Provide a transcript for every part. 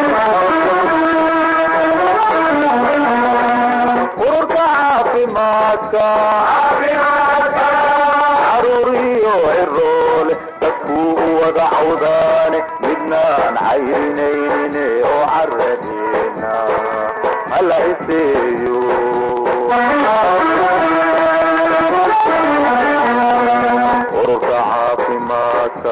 ururka caafimaadka caruuriyo ciroole dadkuu u wada cawdaane midnaan caynaynin oo caradeena hala iseeyo ururka caafimaadka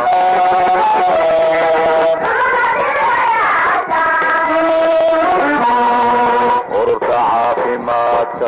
ururka caafimaadka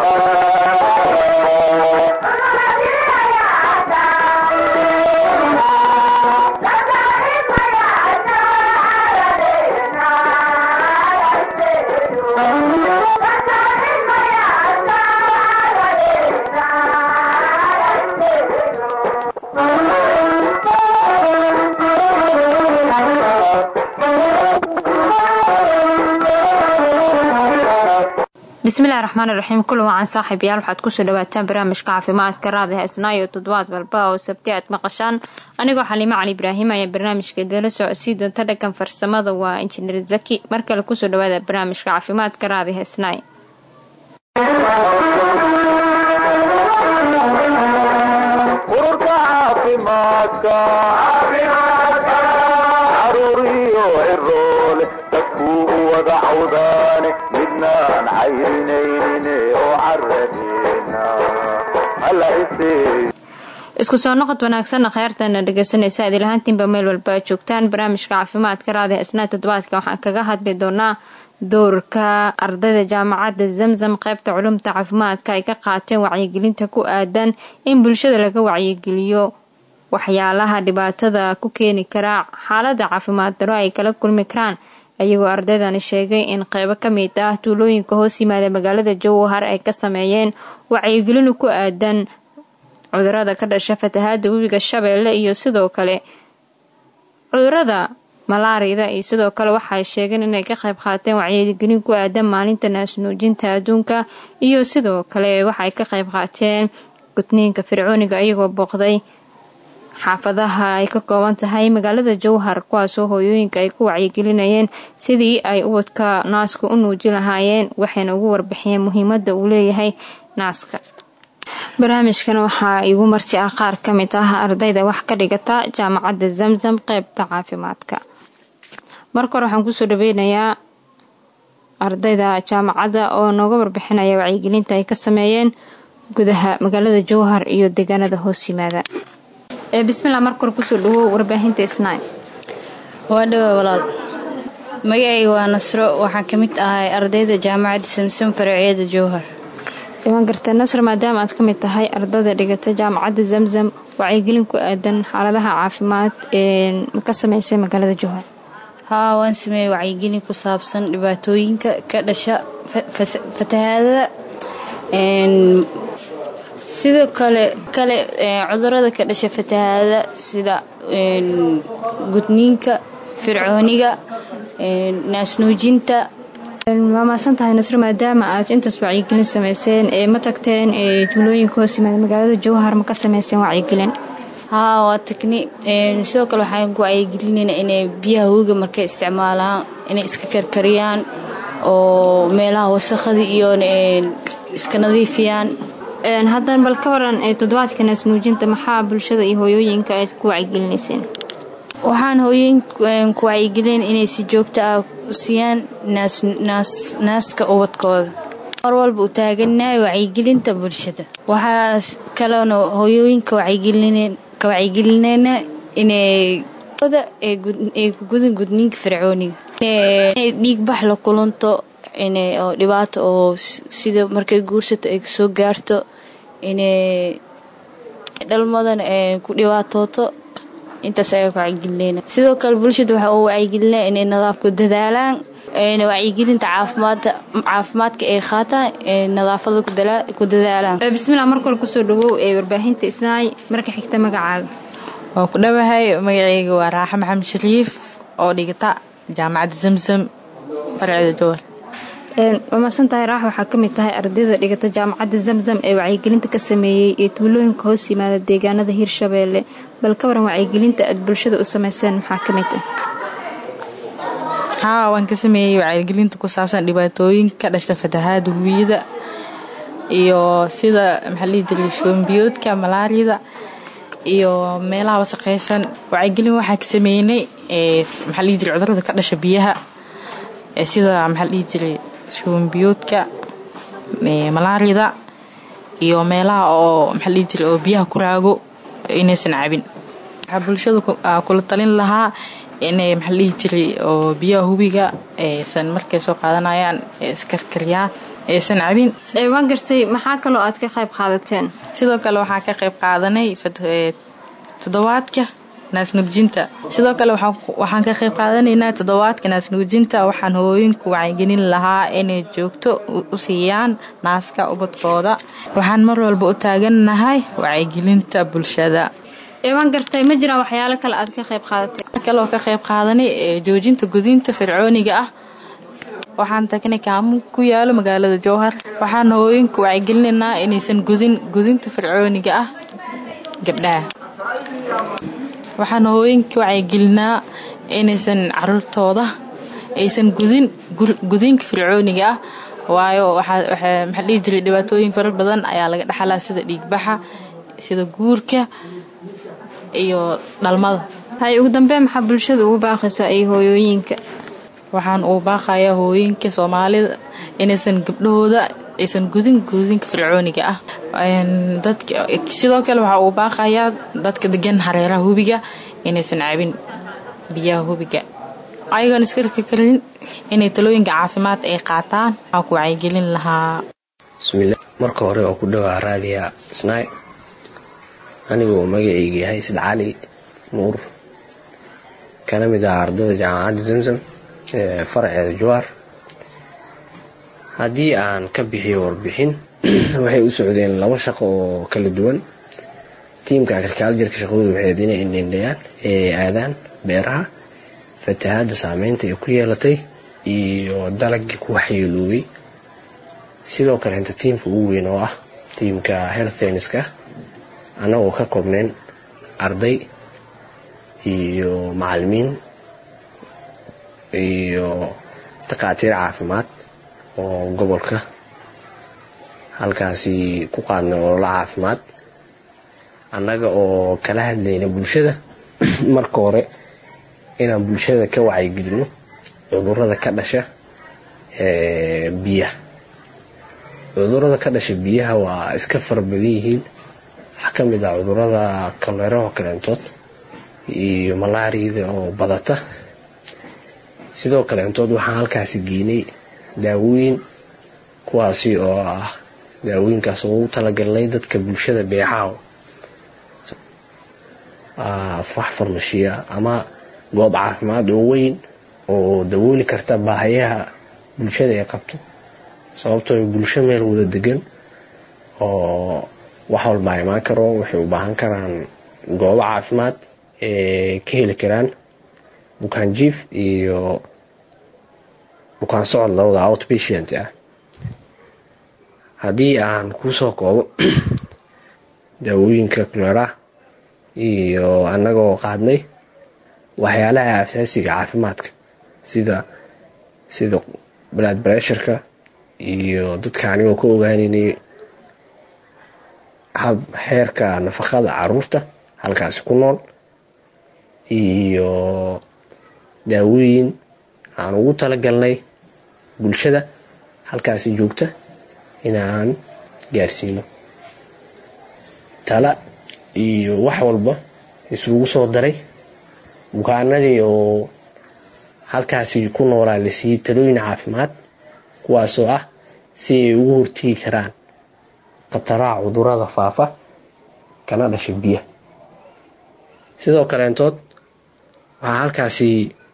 bismillahi raxmaan iraxiim kulan wacan saaxiibayaal waxaad kusoo dhawaataan barnaamijka caafimaadka raadi haysnaayo toddobaad walba oo sabti aad maqashaan anigoo xaliimo cali ibraahim ayaa barnaamijka dala socodsii doonta dhagan farsamada waa injineer zaki mar kale kusoo dhawaada barnaamijka caafimaadka raadi haysnaay ururka caafimaadka caruuriyo ciroole dadkuu u wada cawdaane midnaan caynaynin oo caradeena hala iseeyo isku soo noqod wanaagsanna kheyrtana dhegeysanaysa adilahaantiinba meel walba aad joogtaan barnaamijka caafimaadka raadi haysnaa toddobaadka waxaan kaga hadli doonaa doorka ardayda jaamacadda zamzam qeybta culumta caafimaadka ay ka qaateen wacyigelinta ku aadan in bulshada laga wacyigeliyo waxyaalaha dhibaatada ku keeni kara xaalada caafimaad daro ay kala kulmi karaan ayagoo ardaydani sheegay in qeybo kamid ah tuulooyinka hoos yimaada magaalada jowhar ay ka sameeyeen wacyigelin ku aadan cudurada ka dhasha fatahaada webiga shabeelle iyo sidoo kale cudurada malaarida iyo sidoo kale waxaay sheegeen inay ka qayb qaateen wacyigelin ku aadan maalinta naasnuujinta adduunka iyo sidoo kale waxay ka qayb qaateen gudniinka fircooniga iyagoo booqday xaafadaha ay ka kooban tahay magaalada jowhar kuwaasoo hooyooyinka ay ku wacyigelinayeen sidii ay ubadka naaska u nuuji lahaayeen waxayna ugu warbixiyeen muhiimada uu leeyahay naaska barnaamijkan waxaa igu marti ah qaar ka mid ah ardayda wax ka dhigata jaamacadda zamzam qeybta caafimaadka marka hore waxaan kusoo dhaweynayaa ardayda jaamacadda oo nooga warbixinaya wacyigelinta ay ka sameeyeen gudaha magaalada jowhar iyo deegaanada hoos yimaada ee bismillah marka hore kusoo dhawow warbaahinta isnaa waa dhawa walaal magacayga waa nasro waxaan ka mid ahay ardayda jaamacadda samsom faracyada jowhar waan gartay nasr maadaama aad ka mid tahay ardayda dhigata jaamacadda zamzam wacyigelin ku aadan xaaladaha caafimaad ee ka sameysay magaalada jowhar haa waan sameeyey wacyigelin ku saabsan dhibaatooyinka ka dhasha fatahaadada sidoo kale kale cudurada ka dhasha fatahaadada sida gudniinka fircooniga naasnuujinta waa maasan tahay nasro maadaama aad intaas wacyigelin sameyseen ee ma tagteen ee tuulooyinka hoos yimaada magaalada jowhar ma ka sameyseen wacyigelin haa waa tagni sidoo kale waxaan ku wacyigelinayna inay biyaha hoga markay isticmaalaan inay iska karkariyaan oo meelaha wasaqada iyo iska nadiifiyaan haddana bal ka waran toddobaadka naasnuujinta maxaa bulshada iyo hooyooyinka aad ku wacyigelinayseen waxaan hooyooyin ku wacyigelin inay si joogto ah u siiyaan naaska ubadkooda mar walba u taaganahay wacyigelinta bulshada waxaa kaloona hooyooyinka ka wacyigelinayna inay ay ku gudin gudniinka fircooniga inay dhiigbax la kulanto oo dhibaato oo sida markay guursato ay kasoo gaarto inay dhalmadana ku dhibaatooto intaas ayaa ku wacyigelinayna sidoo kale bulshada waxaa u wacyigelinaya inay nadaafku dadaalaan wacyigelinta caafimaadka ay qaataan nadaafada ku dadaalaan bismillah marka hore kusoo dhawow ee warbaahinta isnaay marka xigta magacaaga waa ku dhowahay magacayga waa raaxa maxamed shariif oo dhigata jaamacadda zamzam farceeda jowar waa maasan tahay raax waxaa ka mid tahay ardayda dhigata jaamacadda zamzam ee wacyigelinta ka sameeyey ee tuulooyinka hoos yimaada deegaanada hirshabeelle bal ka waran wacyigelinta aad bulshada u sameyseen maxaa ka mid ah haa waan ka sameeyey wacyigelinta ku saabsan dhibaatooyinka ka dhashta fatahaada hubiyada iyo sida maxaa lihi jiray shoombiyoodka malaariyada iyo meelaha wasaqeysan wacyigelin waxaa ka sameynay maxaa lihi jiray cudurada ka dhasha biyaha sida maxaa lihi jiray shoombiyoodka malaariyada iyo meelaha oo maxaa lihi jiray oo biyaha ku raago inaysan cabin waxaa bulshada kula talin lahaa inay maxaa lihi jiray oo biyaha hubiga aysan markay soo qaadanayaan iskarkariyaan aysan cabin waan gartay maxaa kaloo aad ka qayb qaadateen sidoo kale waxaa ka qayb qaadanay toddobaadka naasnuujinta sidoo kale waxaan ka qayb qaadanaynaa toddobaadka naasnuujinta waxaan hooyinku wacyigelin lahaa inay joogto u siiyaan naaska ubadkooda waxaan mar walba u taagannahay wacyigelinta bulshada waan gartay ma jiraan waxyaalo kale aad ka qayb qaadatay kaloo ka qayb qaadanay joojinta gudinta fircooniga ah waxaan tagnay kaamun ku yaalo magaalada jowhar waxaan hooyinku wacyigelinaynaa inaysan gudin gudinta fircooniga ah gabdhaha waxaan hooyinka wacyigelinaa inaysan caruurtooda aysan gudin gudinka fircooniga ah waayo maxaa dhihi jiray dhibaatooyin fara badan ayaa laga dhexalaa sida dhiigbaxa sida guurka iyo dhalmada hay ugu dambeyn maxaa bulshada ugu baaqaysaa iyo hooyooyinka waxaan uu baaqayaa hooyinka soomaalida inaysan gabdhahooda aysan gudin gudinka fircooniga ah sidoo kale waxaa uu baaqayaa dadka degan hareeraha hubiga inaysan cabin biyaha hubiga ayagoon iskarka karin inay talooyinka caafimaad ay qaataan waxaa ku wacyigelin lahaa bismilla marka hore oo ku dhawaa raadiya snaay anigoo magacayga yahay sid cali nuur kana mid ah ardada jaamacadda zamzam ee faraceeda jawaar haddii aan ka bixiyo warbixin waxay u socdeen laba shaqo oo kala duwan tiimka agrikaljarka shaqadooda waxayd inay indhindhayaan ee aadaan beeraha fatahaadda saameynta ay ku yeelatay iyo dalagii ku waxyeeloobay sidoo kale inta tiimka ugu weyn oo ah tiimka health tenniska annagoo ka koobnayn arday iyo macalimiin iyo daqaatiir caafimaad oo gobolka halkaasi ku qaadnay ololo caafimaad annaga oo kala hadlayna bulshada marka hore inaan bulshada ka wacyigelino cudurada ka dhasha biyaha cudurada ka dhasha biyaha waa iska farabadan yihiin waxaa ka mid ah cudurada kaleeraho kaleentood iyo malaariyada oo badata sidoo kaleentood waxaan halkaasi geynay daawooyin kuwaasi oo ah daawooyinkaas oo ugu talagalnay dadka bulshada beexaaw wax farmashiya ama goob caafimaad oo weyn oo dawooli karta baahayaha bulshada ay qabto sababtoo bulsho meel wada degan oo wax walbaa imaan karo waxay u baahan karaan goobo caafimaad ee ka heli karaan bukaan jiif iyo bukaan socod labada outpatient ah haddii aan kusoo koobo daawooyinka kulera iyo annagoo qaadnay waxyaalaha asaasiga caafimaadka sida sida blood bressurka iyo dadka anigoo ka ogaanaynay hab heerka nafaqada caruurta halkaasi ku nool iyo daawooyin aan ugu talagalnay bulshada halkaasi joogta inaan gaarsiino tala iyo wax walba isugu soo daray bukaanadii oo halkaasi ku noolaa la siiyey talooyin caafimaad kuwaasoo ah si ay ugu hortigi karaan khataraha cudurada faafa kana dhasha biyaha sidoo kaleentood waxaa halkaasi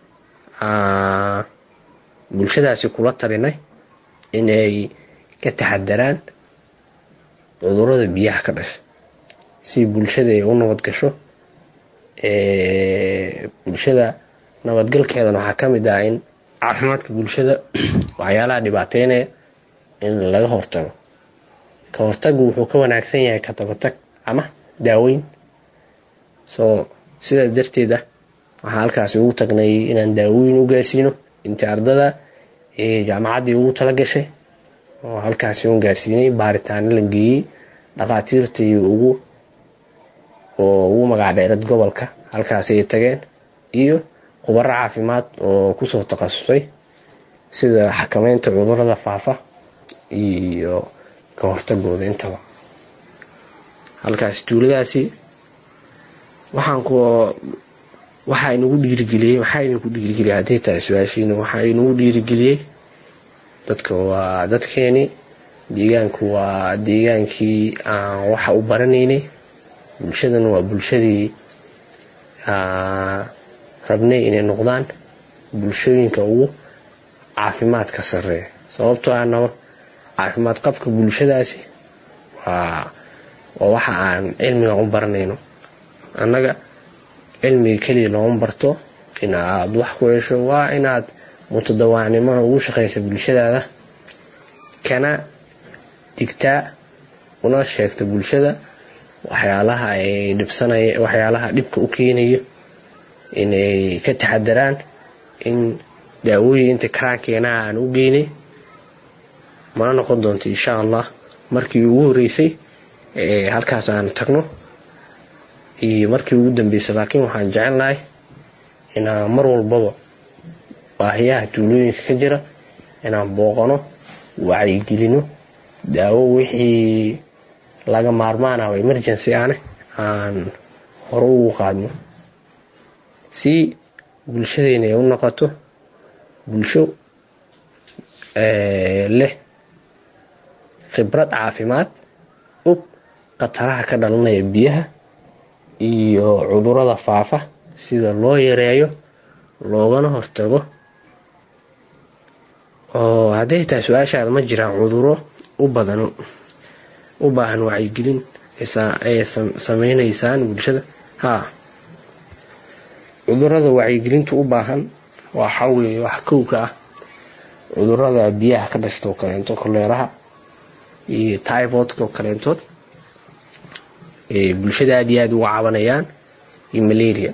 bulshadaasi kula talinay inay ka taxadaraan cudurada biyaha ka dhasha si bulshada ay u nabad gasho bulshada nabadgalkeedana waxaa ka mid ah in caafimaadka bulshada waxyaalaha dhibaateynaya in laga hortago ka hortagu wuxuu ka wanaagsan yahay ka dabatag ama daaweyn soo sidaas darteed ah waxaa halkaasi ugu tagnay inaan daaweyn u gaarsiino intii ardada jaamacaddii ugu tala gashay oo halkaasi un gaarsiinay baaritaano la geeyey dhakhaatiirtii ugu oo ugu magac dheerad gobolka halkaasi ay tageen iyo khubaro caafimaad oo kusoo takhasusay sida xakameynta cudurada faafa iyo ka hortagooda intaba halkaasi tuuladaasi waxaan ku waxaa inagu dhiirigeliyey waxaa idinku dhiirigeliyay hadday tahay su-aashiina waxaa inagu dhiirigeliyey dadka waa dadkeeni deegaanku waa deegaankii aan waxa u baranaynay bulshadana waa bulshadii rabnay inay noqdaan bulshooyinka ugu caafimaadka sareeya sababtoo ah naba caafimaad qabka bulshadaasi waa waa waxa aan cilmiga u baranayno annaga cilmiga keliya looma barto inaad wax ku hesho waa inaad mutadawaacnimona ugu shaqaysa bulshadaada kana digtaa una sheegta bulshada waxyaalaha ay dhibsanaya waxyaalaha dhibka u keenayo inay ka taxadaraan in daawooyin inta karaankeenaha aan u geynay mana noqon doonto insha allah markii ugu horeysay halkaas aan tagno iyo markii ugu dambeysay laakiin waxaan jecelnahay inaan mar walbaba baahiyaha tuulooyinka ka jira inaan booqano wacyigelino daawo wixii laga maarmaan ah oo emergency ahne aan hore ugu qaadno si bulshadeena ay u noqoto bulsho leh khibrad caafimaad og khataraha ka dhalanaya biyaha iyo cudurada faafa sida loo yareeyo loogana hortago oo hadday tahay su-aashaada ma jiraan cuduro u badan u baahan wacyigelin ay sameynaysaan bulshada haa cudurada wacyigelinta u baahan waxa weeye wax kowka ah cudurada biyaha ka dhashtoo kaleento koleeraha iyo typhoidka oo kaleentood bulshada aad iyo aada uga cabanayaan iyo malaria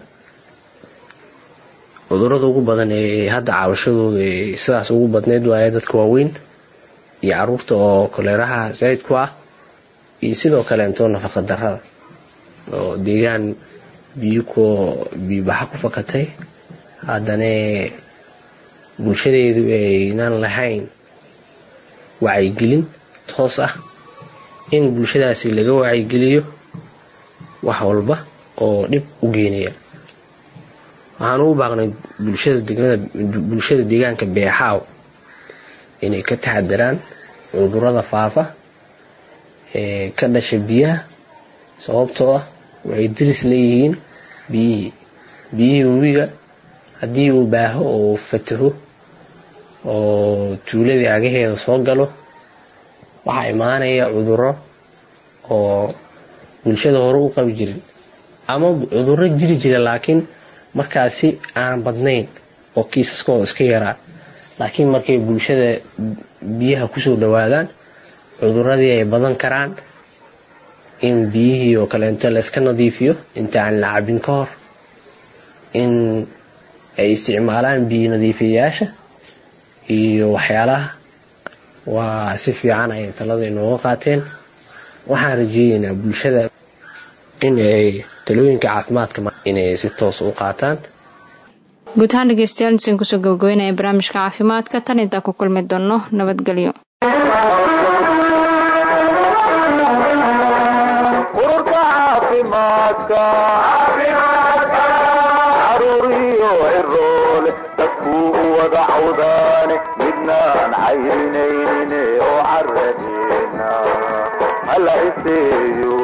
cudurada ugu badan ee hadda cabashadooda sidaas ugu badneyd waaye dadka waaweyn iyo caruurta oo koleeraha zaid ku ah iyo sidoo kaleento nafaqa darada oo deegaan biyobiyobaxa ku fakatay haddana bulshadeedu aynan lahayn wacyigelin toos ah in bulshadaasi laga wacyigeliyo wax walba oo dhib u geenaya waxaan ugu baaqnay bulshada deegaanka beexaaw inay ka taxadaraan cudurada faafa ee ka dhasha biyaha sababtoo ah waxay diris leeyihiin biyihii biyihii webiga haddii uu baaho oo fataho oo tuuladii agaheeda soo galo waxaa imaanaya cuduro oo bulshada hore u qabi jirin ama cuduro jiri jira laakiin markaasi aan badnayn oo kiisaskooda iska yaraa laakiin markay bulshada biyaha kusoo dhawaadaan cuduradii ay badan karaan in biyihii oo kaleento la iska nadiifiyo inta aan la cabin ka hor in ay isticmaalaan biyo nadiifiyayaasha iyo waxyaalaha waa si fiican ay talada inooga qaateen waxaan rajeeyeynaa bulshada in ay talooyinka caafimaadka inay si toos u qaataan guud ahaan dhegeystayaal intaan kusoo gabagabeynaya barnaamijka caafimaadka tan intaan ku kulmi doono nabadgelyo ururka caafimaadka caruuriyo ciroole dadkuu u wada cawdaane midnaan cayrinaynin oo caradeena hala iseeyo